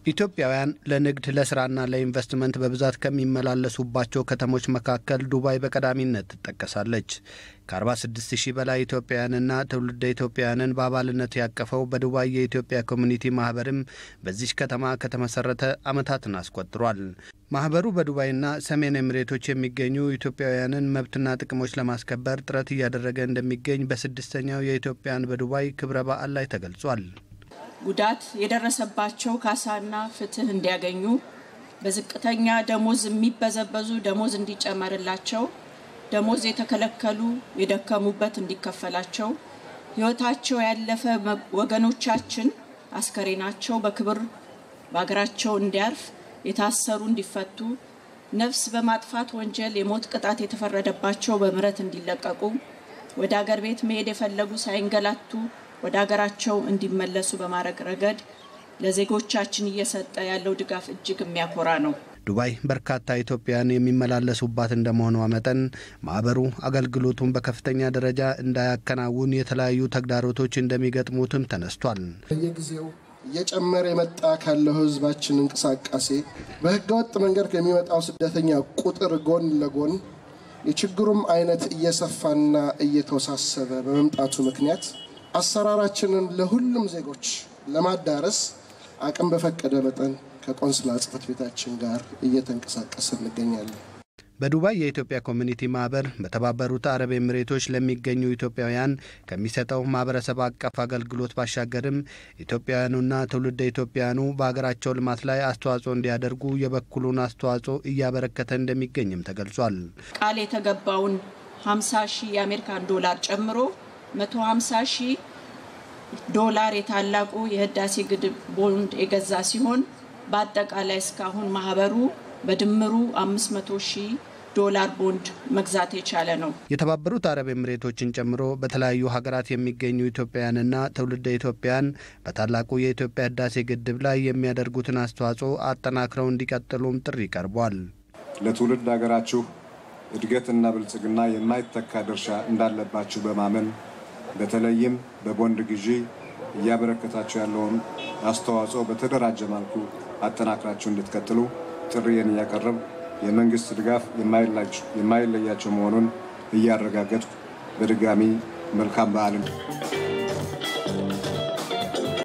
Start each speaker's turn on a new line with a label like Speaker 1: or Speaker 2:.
Speaker 1: ኢትዮጵያውያን ለንግድ ለስራና ለኢንቨስትመንት በብዛት ከሚመላለሱባቸው ከተሞች መካከል ዱባይ በቀዳሚነት ትጠቀሳለች። ከ46 ሺህ በላይ ኢትዮጵያውያንና ትውልደ ኢትዮጵያውያንን በአባልነት ያቀፈው በዱባይ የኢትዮጵያ ኮሚኒቲ ማህበርም በዚች ከተማ ከተመሰረተ ዓመታትን አስቆጥሯል። ማህበሩ በዱባይና ሰሜን ኤምሬቶች የሚገኙ ኢትዮጵያውያንን መብትና ጥቅሞች ለማስከበር ጥረት እያደረገ እንደሚገኝ በስድስተኛው የኢትዮጵያን በዱባይ ክብረ በዓል ላይ ተገልጿል።
Speaker 2: ጉዳት የደረሰባቸው ካሳና ፍትህ እንዲያገኙ፣ በዝቅተኛ ደሞዝ የሚበዘበዙ ደሞዝ እንዲጨመርላቸው፣ ደሞዝ የተከለከሉ የደከሙበት እንዲከፈላቸው፣ ህይወታቸው ያለፈ ወገኖቻችን አስከሬናቸው በክብር በሀገራቸው እንዲያርፍ፣ የታሰሩ እንዲፈቱ፣ ነፍስ በማጥፋት ወንጀል የሞት ቅጣት የተፈረደባቸው በምህረት እንዲለቀቁ፣ ወደ አገር ቤት መሄድ የፈለጉ ሳይንገላቱ ወደ ሀገራቸው እንዲመለሱ በማድረግ ረገድ ለዜጎቻችን እየሰጠ ያለው ድጋፍ እጅግ የሚያኮራ ነው።
Speaker 1: ዱባይ በርካታ ኢትዮጵያውያን የሚመላለሱባት እንደመሆኗ መጠን ማህበሩ አገልግሎቱን በከፍተኛ ደረጃ እንዳያከናውን የተለያዩ ተግዳሮቶች እንደሚገጥሙትም ተነስቷል።
Speaker 3: በየጊዜው እየጨመረ የመጣ ካለው ህዝባችን እንቅስቃሴ በህገወጥ መንገድ ከሚመጣው ስደተኛ ቁጥር ጎን ለጎን የችግሩም አይነት እየሰፋና እየተወሳሰበ በመምጣቱ ምክንያት አሰራራችንን ለሁሉም ዜጎች ለማዳረስ አቅም በፈቀደ መጠን ከቆንስላ ጽሕፈት ቤታችን ጋር እየተንቀሳቀስ እንገኛለን።
Speaker 1: በዱባይ የኢትዮጵያ ኮሚኒቲ ማህበር በተባበሩት አረብ ኤምሬቶች ለሚገኙ ኢትዮጵያውያን ከሚሰጠው ማህበረሰብ አቀፍ አገልግሎት ባሻገርም ኢትዮጵያውያኑና ትውልደ ኢትዮጵያውያኑ በሀገራቸው ልማት ላይ አስተዋጽኦ እንዲያደርጉ የበኩሉን አስተዋጽኦ እያበረከተ እንደሚገኝም ተገልጿል።
Speaker 2: ቃል የተገባውን 50 ሺህ የአሜሪካን ዶላር ጨምሮ 150 ሺህ ዶላር የታላቁ የህዳሴ ግድብ ቦንድ የገዛ ሲሆን በአጠቃላይ እስካሁን ማህበሩ በድምሩ 500 ሺህ ዶላር ቦንድ መግዛት የቻለ ነው።
Speaker 1: የተባበሩት አረብ ኤምሬቶችን ጨምሮ በተለያዩ ሀገራት የሚገኙ ኢትዮጵያውያንና ትውልደ ኢትዮጵያውያን በታላቁ የኢትዮጵያ ህዳሴ ግድብ ላይ የሚያደርጉትን አስተዋጽኦ አጠናክረው እንዲቀጥሉም ጥሪ ቀርቧል።
Speaker 4: ለትውልድ ሀገራችሁ እድገትና ብልጽግና የማይተካ ድርሻ እንዳለባችሁ በማመን በተለይም በቦንድ ግዢ እያበረከታችሁ ያለውን አስተዋጽኦ በተደራጀ መልኩ አጠናክራችሁ እንድትቀጥሉ ጥሪዬን እያቀረብ የመንግስት ድጋፍ የማይለያቸው መሆኑን እያረጋገጥኩ በድጋሚ መልካም በዓልን